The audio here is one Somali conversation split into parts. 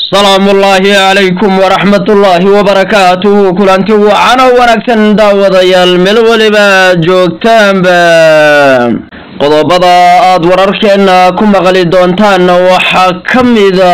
salaamu ullaahi calaykum waraxmatullaahi wabarakaatuhu kulanti wacan oo wanaagsan daawadayaal meel weliba joogtaanba qodobada aada wararkeena ku maqli doontaan waxaa ka mida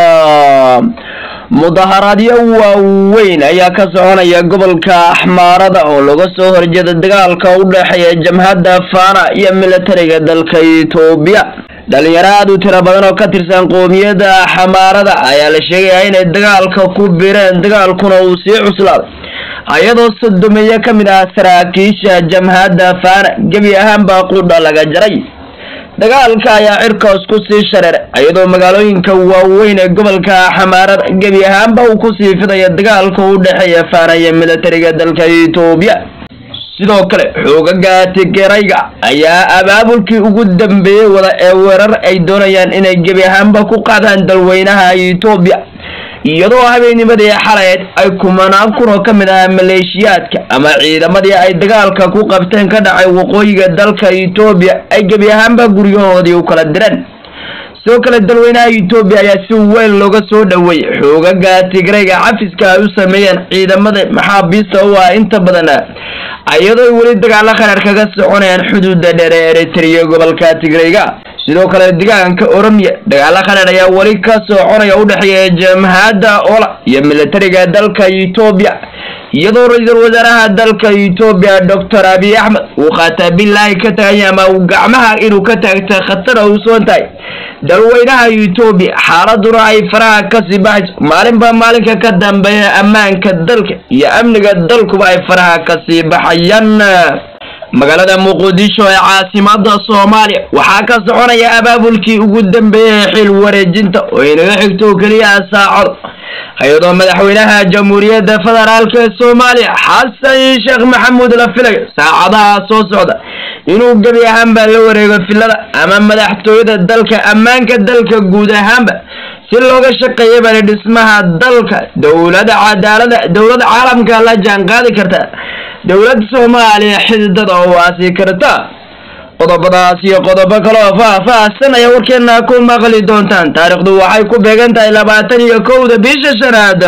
mudaharaadyo waaweyn ayaa ka soconaya gobolka axmaarada oo laga soo horjeeda dagaalka u dhexeeya jamhadda faana iyo militariga dalka etoobiya dhalinyaro aada u tiro badan oo ka tirsan qoomiyadda xamaarada ayaa la sheegayaa inay dagaalka ku bireen dagaalkuna uu sii cuslaaday ayadoo sodomeeye ka mid ah saraakiisha jamhadda faana gebi ahaanbaa qudha laga jaray dagaalka ayaa cirkaas ku sii shareeray iyadoo magaalooyinka waaweyn ee gobolka xamaarada gebi ahaanba uu kusii fidaya dagaalka u dhexeeya faana iyo militariga dalka etoobiya sidoo kale xoogaga tigerayga ayaa abaabulkii ugu dambeeyey wada ee weerar ay doonayaan inay gebi ahaanba ku qaadaan dalweynaha etoobiya iyadoo habeennimadii xalayd ay kumanaan kun oo ka mid ah maleeshiyaadka ama ciidamadii ay dagaalka ku qabteen ka dhacay waqooyiga dalka etoobiya ay gebi ahaanba guryahoodii u kala direen sidoo kale dalweynaha etoobiya ayaa si weyn looga soo dhoweeyey xoogaga tigrayga cafiska ay u sameeyeen ciidamada maxaabiista u ah inta badan iyadoo ay weli dagaalo kharaar kaga soconayaan xuduuda dheer ee eritrea gobolka tigrayga sidoo kale deegaanka oromiya dagaalo kharaar ayaa weli ka soconaya u dhexeeya jamhadda ola iyo militariga dalka etoobiya iyadoo ra-iisul wasaaraha dalka etoobiya doctor abiy axmed uu khaataa bilaahi ka tagaya ama uu gacmaha inuu ka taagta khatar u soon tahay dalweynaha etoobiya xaaladuna ay faraha kasii baxayso maalinba maalinka ka dambeeya ammaanka dalka iyo amniga dalkuba ay faraha kasii baxayaan magaalada muqdisho ee caasimada soomaaliya waxaa ka soconaya abaabulkii ugu dambeeyay xil wareejinta oo inaga xigto keliya saacado hay-adoo madaxweynaha jamhuuriyadda federaalk ee soomaaliya xasan sheekh maxamuud la filayo saacadaha soo socda inuu gebi ahaanba la wareego filada ama madaxtooyada dalka ammaanka dalka guud ahaanba si looga shaqeeya bani dhismaha dalka dowlada cadaalada dowlada caalamka la jaan qaadi karta dowladda soomaaliya xididada oo waasi karta qodobadaas iyo qodobo kaloo faah-faahsan ayaa warkeena ku maqli doontaan taariikhdu waxay ku beegan tahay labaatan iyo kowda bisha shanaad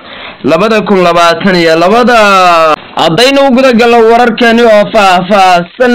labada kun labaatan iyo labada haddaynu guda galno wararkani oo faah-faahsan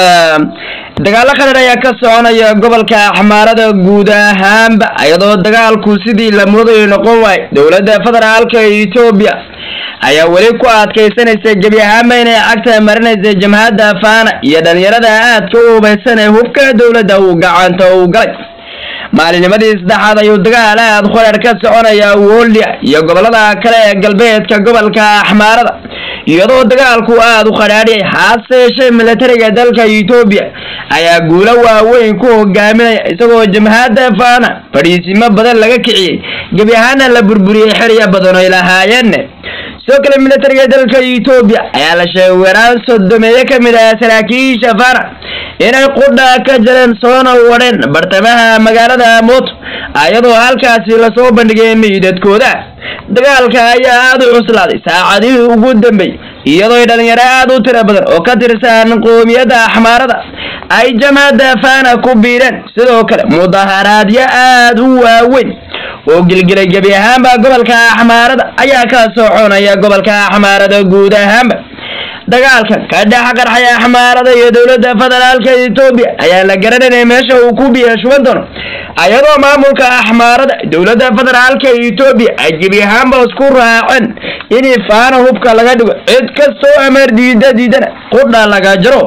dagaalo khadar ayaa ka soconaya gobolka axmaarada guud ahaanba iyadoo dagaalku sidii la moodayo noqon waayo dowladda federaalka etoobiya ayaa weli ku adkaysanaysa gebi ahaanba inay cagta marinaysa jamhadda faana iyo dhalinyarada aadka u hubaysan ee hubka dowladda uu gacanta u galay maalinimadii saddexaad ayuu dagaal aad khoreer ka soconaya woldia iyo gobolada kale ee galbeedka gobolka axmaarada iyadoo dagaalku aada u qadhaadhiyay haase yeeshee militariga dalka etoobiya ayaa guulo waaweyn ku hogaaminaya isagoo jamhadda faana fadhiisimo badan laga kiciyey gebi ahaana la burburiyey xerya badan oy lahaayeen sidoo kale militariga dalka etoobiya ayaa la sheegay weeraan sodomeeye ka mid ah saraakiisha faana inay qudha ka jareen soona wadheen bartamaha magaalada mooto iyadoo halkaasi lasoo bandhigay meydadkooda dagaalka ayaa aada u cuslaaday saacadihii ugu dambeeyey iyadoo dhalinyaro aada u tiro badan oo ka tirsan qoomiyadda axmaarada ay jamhadda faana ku biireen sidoo kale mudaharaadyo aada u waaweyn oo gilgilay gebi ahaanba gobolka axmaarada ayaa ka soconaya gobolka axmaarada guud ahaanba dagaalkan ka dhex qarxaya axmaarada iyo dowladda federaalka etoobiya ayaa la garananaya meesha uu ku biya shuban doono ayadoo maamulka axmaarada dowladda federaalka etoobiya ay gebi ahaanba isku raaceen in faana hubka laga dhigo cid kastoo ameer diida diidana qudha laga jaro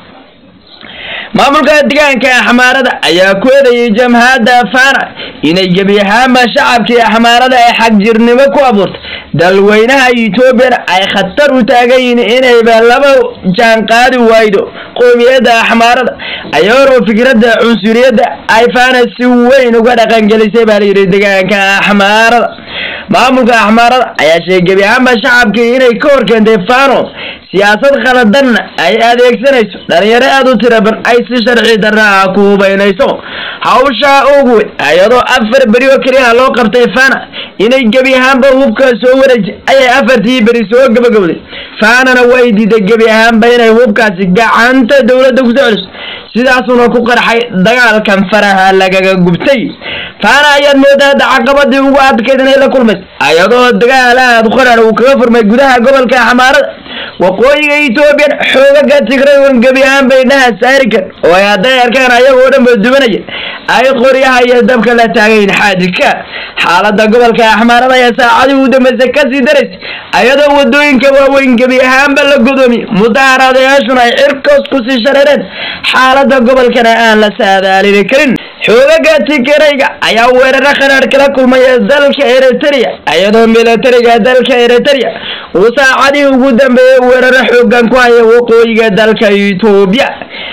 maamulka deegaanka axmaarada ayaa ku eedayay jamhadda faana inay gebi ahaanba shacabkii axmaarada ay xagjirnimo ku abuurtay dalweynaha etoobiyana ay khatar u taagan yihiin inayba laba jaan qaadi waydo qoomiyadda axmaarada ayagoo fikradda cunsuriyadda ay faana si weyn uga dhaqangelisay baa layidhi deegaanka axmaarada maamulka axmaarada ayaa sheegay gebi ahaanba shacabkii inay ka horkeentay fano siyaasad khaladanna ay adeegsanayso dhalinyaro aada u tiraban ay si sharci darra ah ku hubaynayso hawsha ugu weyn iyadoo afar beri oo keliya loo qabtay fana inay gebi ahaanba hubka soo wareejay ayay afartii beri soo gabagowday faanana way diiday gebi ahaanba inay hubkaasi gacanta dowladda kusoo celiso sidaasuna ku qarxay dagaalkan faraha lagaga gubtay faana ayaad moodaa hadda caqabadii ugu adkayd inay la kulmayso ayadoo dagaal aad qorar uu kaga furmay gudaha gobolka xamaarada waqooyiga etoobiyan xoogaga tigrayn gebi ahaan bay dhaha saari kar oo ay hadday arkaan ayagoo dhan ba dubanaya ay qoryaha iyo dabka la taagayn xaadika xaalada gobolka axmaarada ayaa saacadii u dambeysay kasii daraysay ayadoo wadooyinka waaweyn gebi ahaanba la godoomiye mudaharadayaashuna ay cirkoos kusii shareereen xaalada gobolkana aan la saadaalini karin xoogaga tigrayga ayaa weeraro khanaadh kala kulmaya dalka eritrea iyadoo militariga dalka eritrea uu saacadii ugu dambeeyey weeraro xoogan ku haya waqooyiga dalka etoobiya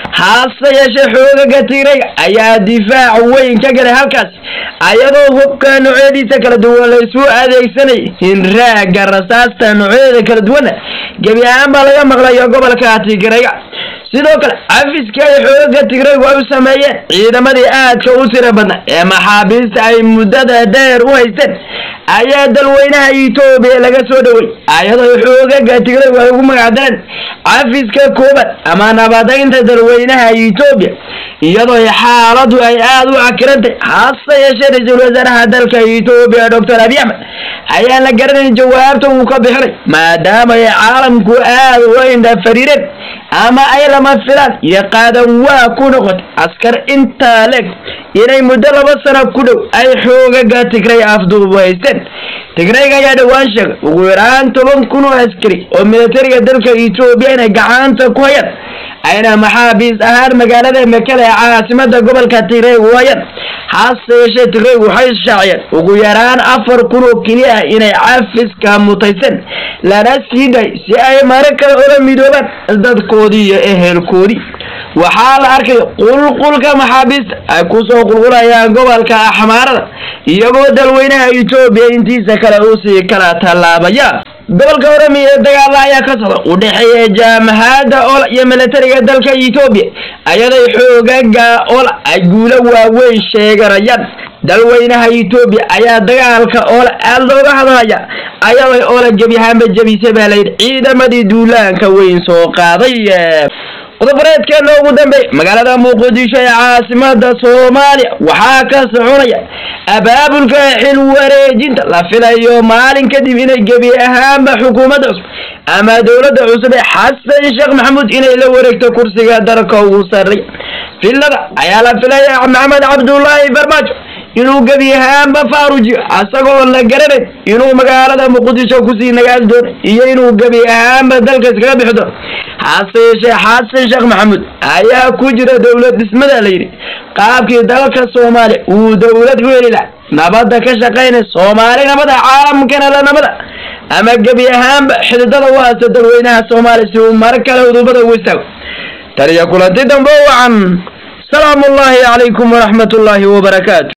hase yeeshee xoogaga tigrayga ayaa difaac weyn ka galay halkaas ayadoo hubka noocyadiisa kala duwan laysu adeegsanayay hinraaga rasaasta noocyadeeda kala duwana gebi ahaan baa laga maqlayo gobolka tigrayga sidoo kale cafiska ay xoogaga tigraygu ay u sameeyeen ciidamadii aadka u tira badna ee maxaabiista ay muddada dheer u haysteen ayaa dalweynaha etoobiya laga soo dhowey ayadoo xoogaga tigraygu ay ugu magacdaleen cafiska koobaad ama nabadaynta dalweynaha etoobiya iyadoo xaaladu ay aada u cakirantay hase yeeshee ra-iisul wasaaraha dalka etoobiya doctor abiy axmed ayaan la garanayn jawaabta uu ka bixinay maadaama ay caalamku aada u indha fariireen ama ay lama filaan iyo qaadan waa ku noqotay askar intaa leeg inay muddo laba sano ku dhow ay xoogaga tigray afduubu haysteen tigrayga ayaa dhowaan sheegay ugu yaraan toban kun oo askari oo militariga dalka etoobiya inay gacanta ku hayaan ayna maxaabiis ahaan magaalada mekele ee caasimada gobolka tigray u hayaan hase yeeshee tigraygu waxay shaaciyeen ugu yaraan afar kun oo keliya ah inay cafiska mutayseen lana sii day si ay mare kale ola midoobaan dadkoodii iyo ehelkoodii waxaa la arkaya qulqulka maxaabiista ay kusoo qulqulayaan gobolka axmaarada iyagoo dalweynaha etoobiya intiisa kale usii kala tallaabaya gobolka oramiya ee dagaala ayaa ka socda u dhexeeya jaamahada ola iyo militariga dalka etoobiya ayaday xoogaga ola ay guulo waaweyn sheeganayaan dalweynaha etoobiya ayaa dagaalka oola aada looga hadlaya ayaday oola gebi ahaanba jebisay baa layidhi ciidamadii duulaanka weyn soo qaaday qodobareedkeena ugu dambeey magaalada muqdisho ee caasimada soomaaliya waxaa ka soconaya abaabulka xil wareejinta la filayo maalin kadib inay gebi ahaanba xukuumadda cusub ama dowladda cusub ee xasan sheekh maxamuud inay la wareegto kursiga dalka ugu sarreeya filada ayaa la filaya maxamed cabdullaahi farmaajo inuu gebi ahaanba faarujiyo asagoo la garanayn inuu magaalada muqdisho kusii nagaali doono iyo inuu gebi ahaanba dalka iskaga bixi doono hase yeeshee xasan sheekh maxamuud ayaa ku jira dowlad dhismada la yidhi qaabkii dalka soomaaliya uu dowlad u heli laha nabadda ka shaqaynay soomaali nabada caalamkana la nabada ama gebi ahaanba xididada u haysta dalweynaha soomaaliya si uu mar kale udubada ugu istaago taliya kulanti dambe wacan salaamu ullaahi calaykum waraxmat ullaahi wabarakaatu